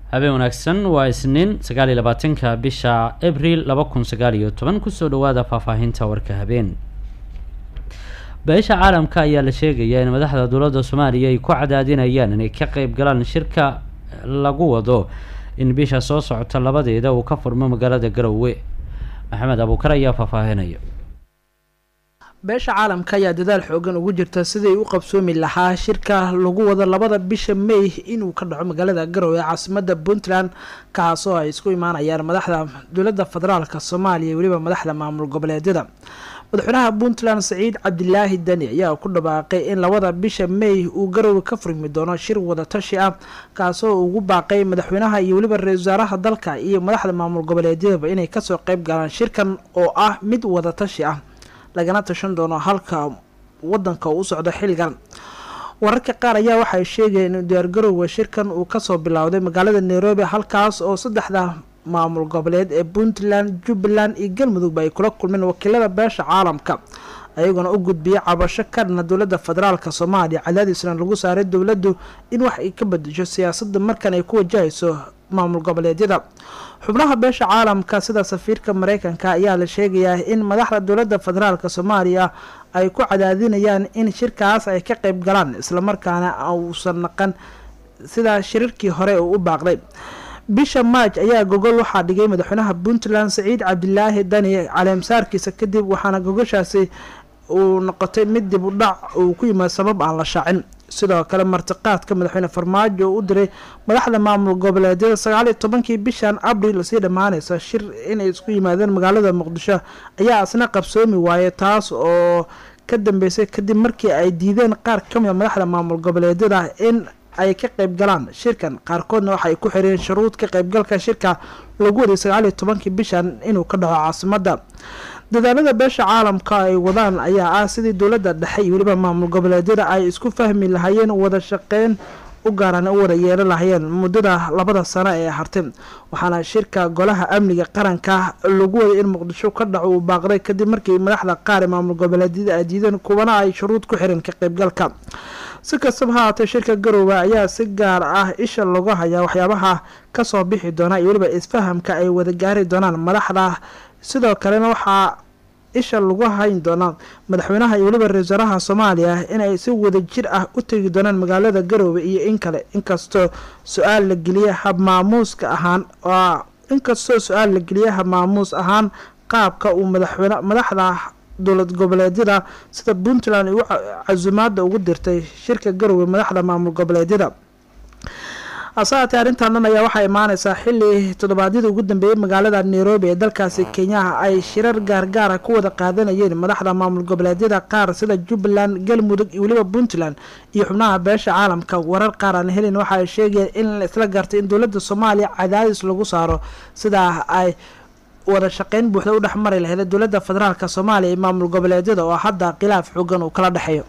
habeen wanaagsan waa isniin sagaal iyo labaatanka bisha abril laba kun sagaal iyo toban kusoo dhawaada faahfaahinta warka habeen beesha caalamka ayaa la sheegayaa in madaxda dowladda soomaaliya ay ku cadaadinayaan inay ka qeyb galaan shirka lagu wado in bisha soo socota labadeeda uu ka furmo magaalada garowe maxamed abuukar ayaa faahfaahinaya beesha caalamka ayaa dadaal xoogan ugu jirta siday u qabsoomi lahaa shirka lagu wado labada bisha may inuu ka dhaco magaalada garowe ee caasimada puntland kaasoo ay isku imaanayaan madaxda dowladda federaalka soomaaliya iyo weliba madaxda maamul goboleedyada madaxweynaha puntland saciid cabdilaahi dani ayaa ku dhawaaqay in labada bisha may uu garowe ka furmi doono shir wadatashi ah kaasoo ugu baaqay madaxweynaha iyo weliba ra-isul wasaaraha dalka iyo madaxda maamul goboleedyadaba inay kasoo qeyb galaan shirkan oo ah mid wadatashi ah lagana tashan doono halka wadanka uu u socdo xilligan wararka qaar ayaa waxay sheegayeen in diyaargarowga shirkan uu kasoo bilowday magaalada nairobi halkaas oo saddexda maamul goboleed ee puntland jubbaland iyo galmudugba ay kula kulmeen wakiilada beesha caalamka ayagoona u gudbiyay cabasho ka dhana dowladda federaalka soomaaliya cadaadiisna lagu saaray dowladdu in wax ay ka bedesho siyaasadda markan ay ku wajahayso maamul goboleedyada xubnaha beesha caalamka sida safiirka mareykanka ayaa la sheegayaa in madaxda dowladda federaalka soomaaliya ay ku cadaadinayaan in shirkaas ay ka qeyb galaan islamarkaana uusan naqan sida shirarkii hore uu u baaqday bisha maaj ayaa gogol waxaa dhigay madaxweynaha puntland saciid cabdilaahi dani caleemsaarkiisa kadib waxaana gogoshaasi uu noqotay mid dib u dhac uu ku yimaad sabab aan la shaacin sidoo kale martiqaadka madaxweyne farmaajo u diray madaxda maamul goboleedyada sagaaliyo tobankii bishan abril sii dhammaaneysa shir inay isku yimaadeen magaalada muqdisho ayaa isna qabsoomi waayay taas oo ka dambeysay kadib markii ay diideen qaar kamid a madaxda maamul goboleedyada in ay ka qeyb galaan shirkan qaarkoodna waxa ay ku xireen shuruud ka qeybgalka shirka lagu waday sagaaliyo tobankii bishan inuu ka dhaco caasimada dadaalada beesha caalamka ay wadaan ayaa ah sidii dowladda dhexe iyo weliba maamul goboleedyada ay isku fahmi lahaayeen wada shaqeyn u gaaraan u wada yeelan lahayeen muddada labada sano ee hartay waxaana shirka golaha amniga qaranka lagu waday in muqdisho ka dhaco uu baaqday kadib markii madaxda qaar ee maamul goboleedyada ay diideen kuwana ay shuruud ku xireen ka qeybgalka si kastaba ha haatee shirka garoowe ayaa si gaar ah isha lagu hayaa waxyaabaha kasoo bixi doona iyo weliba isfahamka ay wada gaari doonaan madaxda sidoo kalena waxaa isha lagu hayn doonaa madaxweynaha iyo weliba ra-isul wasaaraha soomaaliya inay si wada jir ah u tegi doonaan magaalada garoowe iyo in kale inkastoo su-aal la geliya habmaamuuska ahaan inkastoo su-aal la geliya habmaamuus ahaan qaabka uu madaxweyne madaxda dowlad goboleedyada sida puntland ugu casumaada ugu dirtay shirka garoowe madaxda maamul goboleedyada hase haatee arrintan dhan ayaa waxaa imaaneysaa xili toddobaadyada ugu dambeeyey magaalada nairobi ee dalkaasi kenyaha ay shirar gaargaara ku wada qaadanayeen madaxda maamul goboleedyada qaar sida jubbaland galmudug iyo weliba puntland iyo xubnaha beesha caalamka warar qaar aan helin waxa ay sheegayeen in la isla gartay in dowladda soomaaliya cadaadis lagu saaro sidaa ay wada shaqeyn buuxda u dhexmari laheyd dowladda federaalka soomaaliya iyo maamul goboleedyada oo hadda khilaaf xoogan uu kala dhexeeyo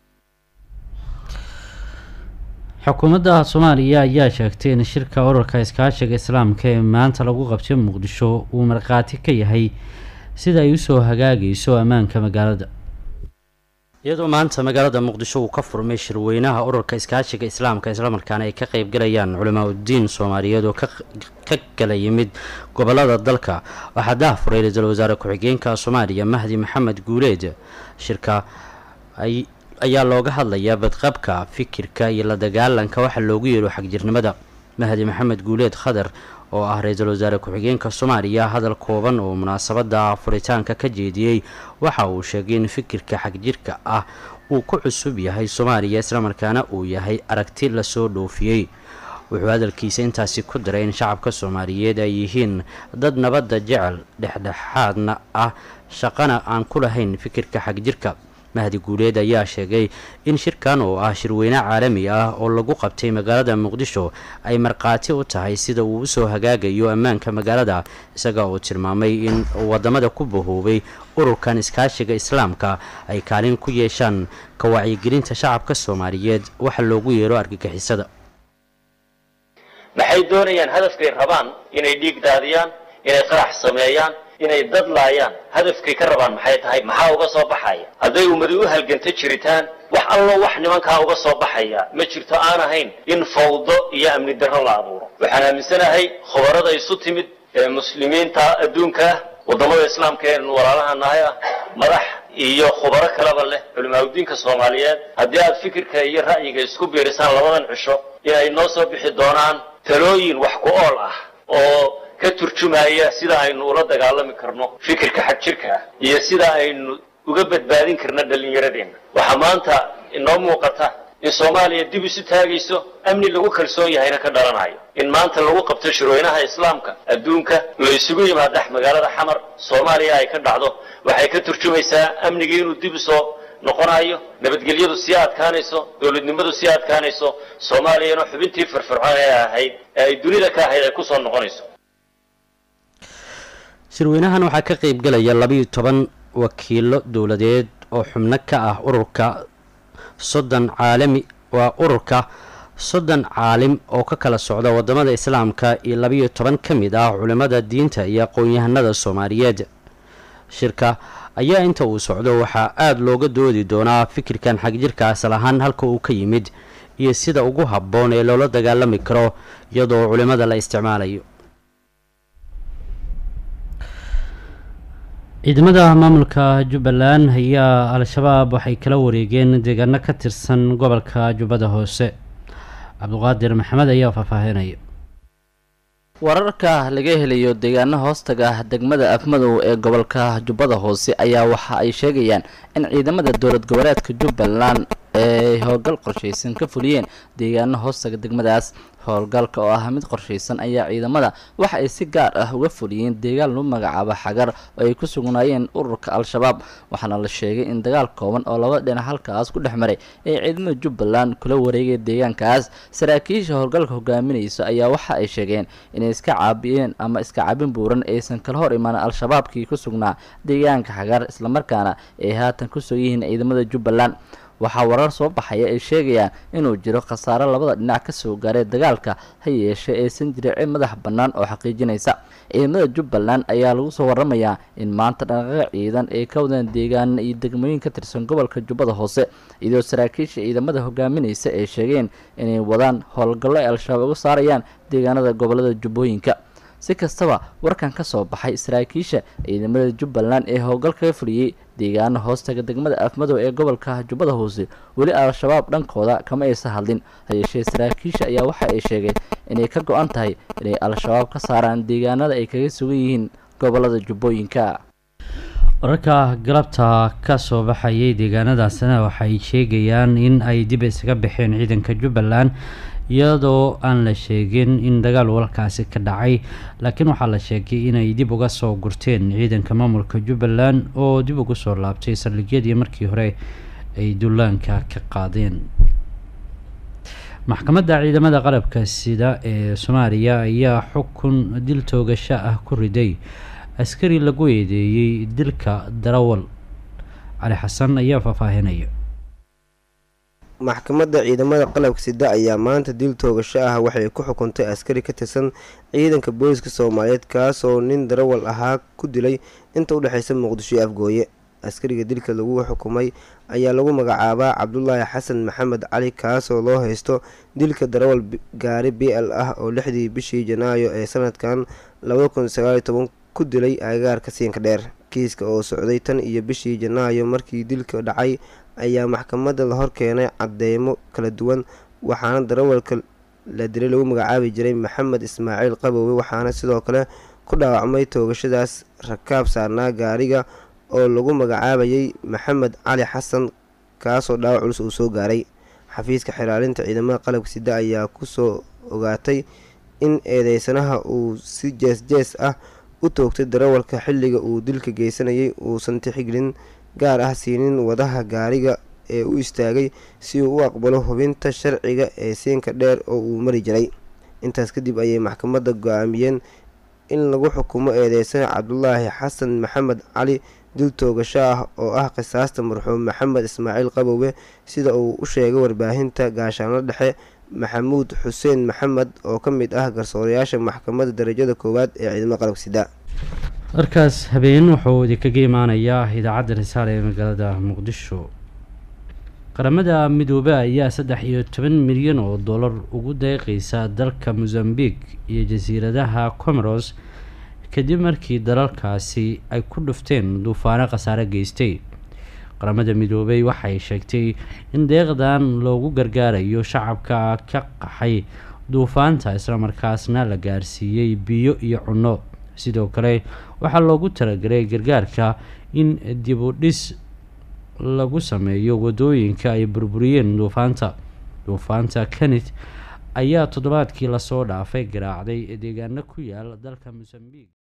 xukuumadda soomaaliya ayaa sheegtay in shirka urarka iskaashiga islaamka ee maanta lagu qabtay muqdisho uu markhaati ka yahay sida ay usoo hagaagayso ammaanka magaalada iyadoo maanta magaalada muqdisho uu ka furmay shirweynaha urarka iskaashiga islaamka islamarkaana ay ka qeybgalayaan culamaa uddiin soomaaliyeed oo ka kala yimid gobolada dalka waxaa daahfuray ra-iisul wasaare ku-xigeenka soomaaliya mahdi maxamed guuleed shirka ay ayaa looga hadlayaa badqabka fikirka iyo la dagaalanka waxa loogu yeero xagjirnimada mahdi maxamed guuleed khadar oo ah ra-iisul wasaare ku-xigeenka soomaaliya hadal kooban oo munaasabada furitaanka ka jeediyey waxa uu sheegay in fikirka xagjirka ah uu ku cusub yahay soomaaliya islamarkaana uu yahay aragti lasoo dhoofiyey wuxuu hadalkiisa intaasi ku daray in shacabka soomaaliyeed ay yihiin dad nabadda jecel dhexdhexaadna ah shaqana aan ku lahayn fikirka xagjirka mahdi guuleed ayaa sheegay in shirkan oo ah shirweyne caalami ah oo lagu qabtay magaalada muqdisho ay markhaati u tahay sida uu usoo hagaagayo ammaanka magaalada isaga oo tilmaamay in wadamada ku bahoobay ururkan iskaashiga islaamka ay kaalin ku yeeshaan ka wacyigelinta shacabka soomaaliyeed waxa loogu yeero argagixisada maxay doonayaan hadafkay rabaan inay dhiig daadiyaan inay qarax sameeyaan inay dad laayaan hadafkay ka rabaan maxay tahay maxaa uga soo baxaya hadday ummadi u halganta jiritaan wax allo wax nimankaa uga soo baxaya ma jirto aan ahayn in fawdo iyo amni darro la abuuro waxaan aaminsanahay khubarada isu timid ee muslimiinta adduunka ah waddamada islaamka ee walaalaha nahay ah madax iyo khubaro kaleba leh culimaadudiinka soomaaliyeed haddii aad fikirka iyo ra'yiga isku biirisaan labadan cisho inay noo soo bixi doonaan talooyin wax ku ool ah oo ka turjumaya sida aynu ula dagaalami karno fikirka xag jirka ah iyo sida aynu uga badbaadin karno dhallinyaradeenna waxaa maanta inoo muuqata in soomaaliya dib isu taagayso amni lagu kalsoon yahayna ka dhalanayo in maanta lagu qabto shirweynaha islaamka adduunka la isugu yimaadax magaalada xamar soomaaliya ay ka dhacdo waxay ka turjumaysaa amnigii inuu dib usoo noqonayo nabadgelyadu sii adkaanayso dowladnimadu sii adkaanayso soomaaliyana xubintii firfircoon ee ahayd ee ay dunida ka ahayd ay kusoo noqonayso shirweynahan waxaa ka qeybgelaya labayo toban wakiilo dowladeed oo xubno ka ah ururka soddon caalami waa ururka soddon caalim oo ka kala socda wadamada islaamka iyo labayo toban ka mid ah culimmada diinta iyo aqoon-yahanada soomaaliyeed shirka ayaa inta uu socdo waxaa aada looga doodi doonaa fikirkan xagjirka asal ahaan halka uu ka yimid iyo sida ugu habboon ee loola dagaalami karo iyadoo culimmada la isticmaalayo ciidamada maamulka jubbaland ayaa al-shabaab waxay kala wareegeen deegaano ka tirsan gobolka jubbada hoose cabduqaadir maxamed ayaa faahfaahinaya wararka laga helayo deegaano hoostaga ah degmada afmadow ee gobolka jubbada hoose ayaa waxa ay sheegayaan in ciidamada dowlad goboleedka jubbaland ay howlgal qorshaysan ka fuliyeen deegaano hoostaga degmadaas howlgalka oo ah mid qorshaysan ayaa ciidamada waxa ay si gaar ah uga fuliyeen deegaan lagu magacaabo xagar oo ay ku sugnaayeen ururka al-shabaab waxaana la sheegay in dagaal kooban oo laba dhinac halkaas ku dhex maray ay ciidamada jubbaland kula wareegay deegaankaas saraakiisha howlgalka hogaaminaysa ayaa waxa ay sheegeen inay iska caabiyeen ama iska cabin buuran aysan kala hor imaan al-shabaabkii ku sugnaa deegaanka xagar islamarkaana ay haatan kusoo yihiin ciidamada jubbaland waxaa warar soo baxaya ay sheegayaan inuu jiro khasaaro labada dhinac kasoo gaaray dagaalka ha yeeshee aysan jirin cid madax bannaan oo xaqiijinaysa ciidamada jubbaland ayaa lagu soo waramayaa in maanta dhaqaaqa ciidan ay ka wadaan deegaana iyo degmooyin ka tirsan gobolka jubbada hoose iyadoo saraakiisha ciidamada hogaaminaysa ay sheegeen inay wadaan howlgallo ay al-shabaab uga saarayaan deegaanada gobolada jubbooyinka si kastaba warkan ka soo baxay saraakiisha ciidamada jubbaland ee howlgalkaga fuliyey deegaano hoostaga degmada afmadow ee gobolka jubbada hoose weli al-shabaab dhankooda kama aysan hadlin hayeeshee saraakiisha ayaa waxa ay sheegeen inay ka go-an tahay inay al-shabaab ka saaraan deegaanada ay kaga sugan yihiin gobolada jubbooyinka wararka galabta ka soo baxayay deegaanadaasina waxay sheegayaan in ay dib isaga baxeen ciidanka jubbaland iyadoo aan la sheegin in dagaal walkaasi ka dhacay laakiin waxaa la sheegay inay dib uga soo gurteen ciidanka maamulka jubbaland oo dib ugu soo laabtay saldhigyadii markii hore ay dullaanka ka qaadeen maxkamadda ciidamada qalabka sida ee soomaaliya ayaa xukun dil toogasho ah ku riday askari lagu eedeeyey dilka darawal cali xasan ayaa faahfaahinaya maxkamadda ciidamada qalabka sida ayaa maanta dil toogasho ah waxay ku xukuntay askari ka tirsan ciidanka booliska soomaaliyeed kaasoo nin darawal ahaa ku dilay inta udhexeysa muqdisho iyo afgooye askariga dilka lagu xukumay ayaa lagu magacaabaa cabdulaahi xasan maxamed cali kaasoo loo haysto dilka darawal gaari b l ah oo lixdii bishii janaayo ee sanadkan labada kun sagaaliyo toban ku dilay agagaarka siinka dheer kiiska oo socday tan iyo bishii janaayo markii dilka dhacay ayaa maxkamadda la hor keenay cadeymo kala duwan waxaana darawalka la dilay lagu magacaabi jiray maxamed ismaaciil qabowe waxaana sidoo kale ku dhaawacmay toogashadaas rakaab saarnaa gaariga oo lagu magacaabayay maxamed cali xasan kaasoo dhaawac culus uu soo gaaray xafiiska xilaalinta ciidamada qalabka sida ayaa kusoo ogaatay in eedeysanaha uu si jees jees ah u toogtay darawalka xilliga uu dilka geysanayay uusan tixgelin gaar ah siinin wadaha gaariga ee u istaagay si uu u aqbalo hubinta sharciga ee siinka dheer oo uu mari jiray intaas kadib ayay maxkamadda go-aamiyeen in lagu xukumo eedeysana cabdulaahi xasan maxamed cali dil toogasho ah oo ah qisaasta marxuum maxamed ismaaciil qabowe sida uu u sheegay warbaahinta gaashaanlo dhexe maxamuud xuseen maxamed oo ka mid ah garsoorayaasha maxkamadda darajada koowaad ee ciidamada qalabka sida warkaas habeen wuxuu idinkaga imaanayaa idaacadda risaale ee magaalada muqdisho qaramada midoobe ayaa saddex iyo toban milyan oo dollar ugu deeqeysa dalka mosambique iyo jasiiradaha comoros kadib markii dalalkaasi ay ku dhufteen duufaano khasaare geystay qaramada midoobey waxay sheegtay in deeqdan loogu gargaarayo shacabka ka qaxay duufaanta islamarkaasna la gaarsiiyey biyo iyo cunno sidoo kale waxaa loogu talagalay gargaarka in dib u dhis lagu sameeyo wadooyinka ay burburiyeen duufaanta duufaanta kenit ayaa toddobaadkii lasoo dhaafay garaacday deegaano ku yaal dalka mosambique